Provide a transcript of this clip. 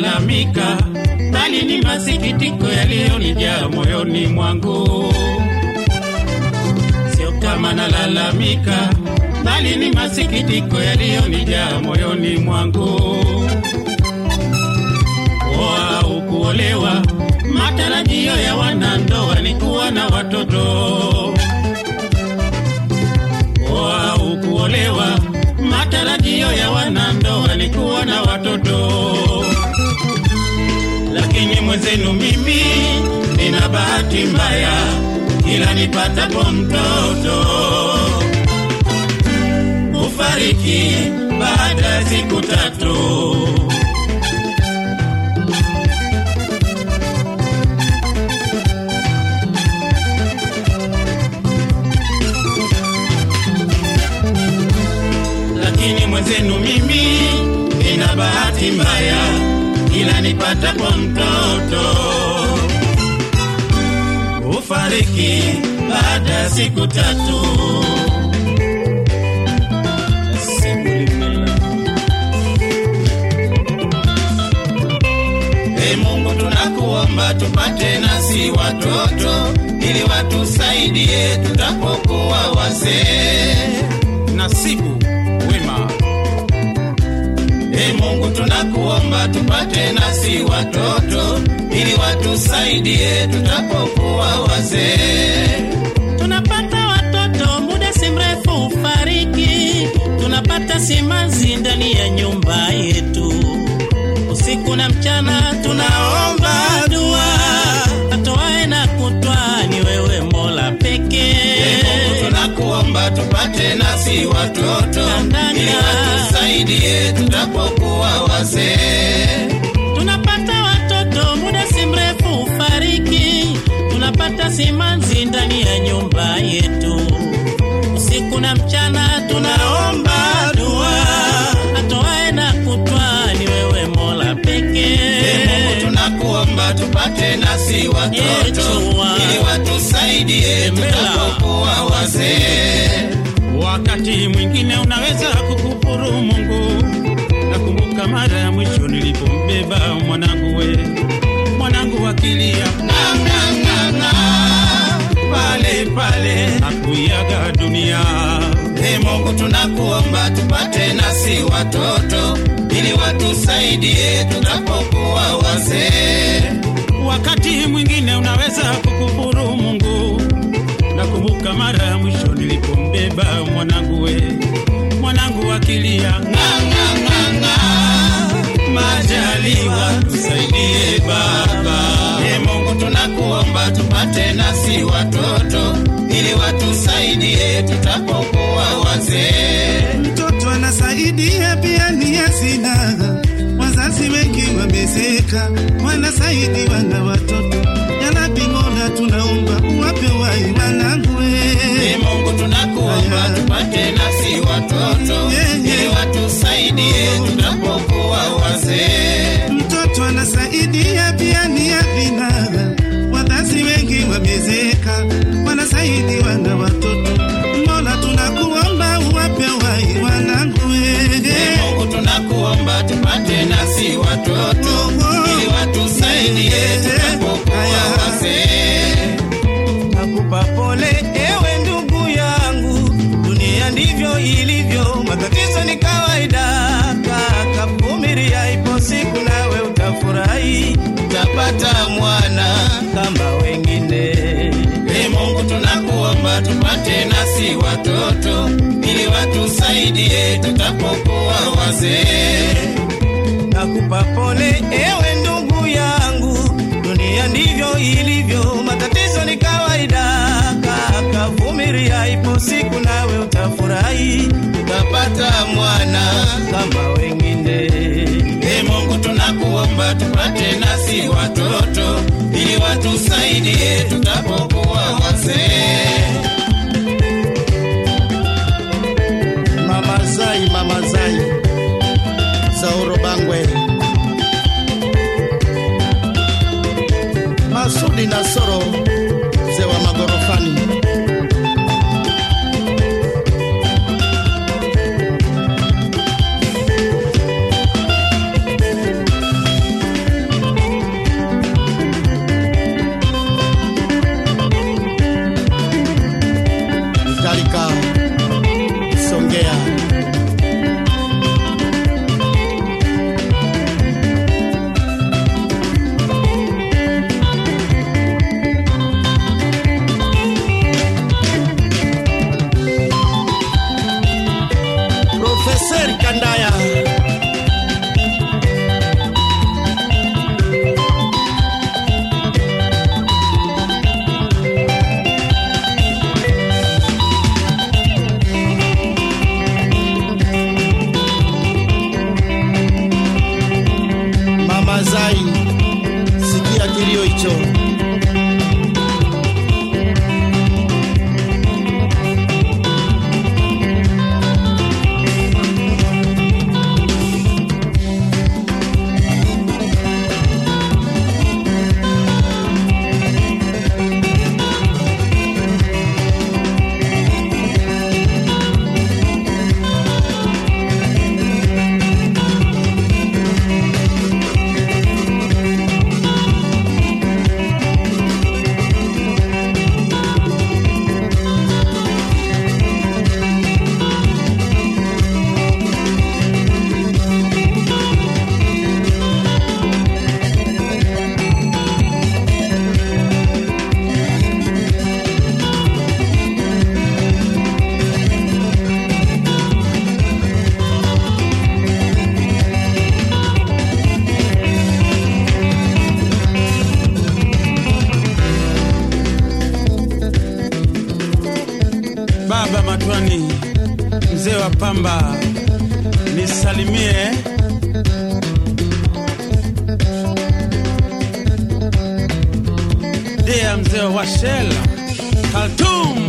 nalalamika, bali ni masikitiko yaliyonijaa moyoni mwangu. Sio kama nalalamika, bali ni masikitiko yaliyonijaa moyoni mwangu. Kuoa au kuolewa, matarajio ya wanandoa ni kuwa na watoto. Kuoa au kuolewa, matarajio ya wanandoa ni kuwa na watoto. Lakini mwenzenu mimi nina bahati mbaya, kila nipatapo mtoto hufariki baada ya siku tatu. lakini mwenzenu mimi nina bahati mbaya, ila nipatapo mtoto hufariki baada ya siku tatu. Ee Mungu tunakuomba tupate nasi watoto ili watusaidie tutapokuwa wazee. Nasibu wema. Ee Mungu tunakuomba tupate nasi watoto ili watusaidie tutapokuwa wazee. tunapata watoto muda si mrefu ufariki, tunapata simanzi ndani ya nyumba yetu, usiku na mchana tunaomba dua, atoae na kutwa ni wewe Mola Ee pekee. Mungu tunakuomba tupate nasi watoto Kandanda. ili watusaidie tutapokuwa wazee. tunapata watoto muda si mrefu ufariki, tunapata simanzi ndani ya nyumba yetu, usiku na mchana tunaomba dua, atoae na kutwa ni wewe Mola Ee pekee. Mungu tunakuomba tupate nasi watoto Yechua. ili watusaidie tutapokuwa wazee. Wakati mwingine unaweza kukufuru Mungu. Nakumbuka mara ya mwisho nilipombeba mwanangu we, mwanangu akilia "Nga, nga, nga, nga," pale pale akuiaga dunia. Ee Mungu tunakuomba tupate nasi watoto ili watusaidie tutapokuwa wazee. Wakati mwingine unaweza kukufuru Mungu. Nakumbuka mara ya mwisho nilipombeba mwanangu we, mwanangu akilia nga nga nga nga, majaliwa tusaidie Baba. E Mungu tunakuomba tupate nasi watoto ili watusaidie tutapokuwa wazee. mtoto anasaidia pia ni hazina. Wazazi wengi wamezeka, wanasaidiwa na watoto. Yalabi Mola, tunaomba uwape wai wanangu E Mungu tunakuomba tupate nasi watoto ili watusaidie tutapokuwa wazee. mtoto anasaidia pia ni hazina. Wazazi wengi wamezeka, wanasaidiwa na watoto. Mola, tunakuomba uwape wai wanangu E Mungu tunakuomba tupate nasi watoto ili watusaidie tutapokuwa wazee. Nakupa pole ewe ndugu yangu, dunia ndivyo ilivyo, matatizo ni kawaida. Kaka, vumilia, ipo siku nawe utafurahi, Utapata mwana kama wengine. E Mungu tunakuomba tupate nasi watoto ili watusaidie tutapokuwa wazee. Nakupa pole ewe ndugu yangu, dunia ndivyo ilivyo, matatizo ni kawaida. Kaka, vumilia, ipo siku nawe utafurahi, Utapata mwana kama wengine. E Mungu tunakuomba tupate nasi watoto ili watusaidie tutapokuwa wazee. Mama Zai, Mama Zai, Zauro Bangwe, Masudi Nasoro, mzee wa magorofani. kadhalika Songea. Profesa Kandaya Mama Zai, sikia kilio hicho. Baba Matwani, mzee wa pamba, nisalimie. Dea mzee wa Shell, Khartoum.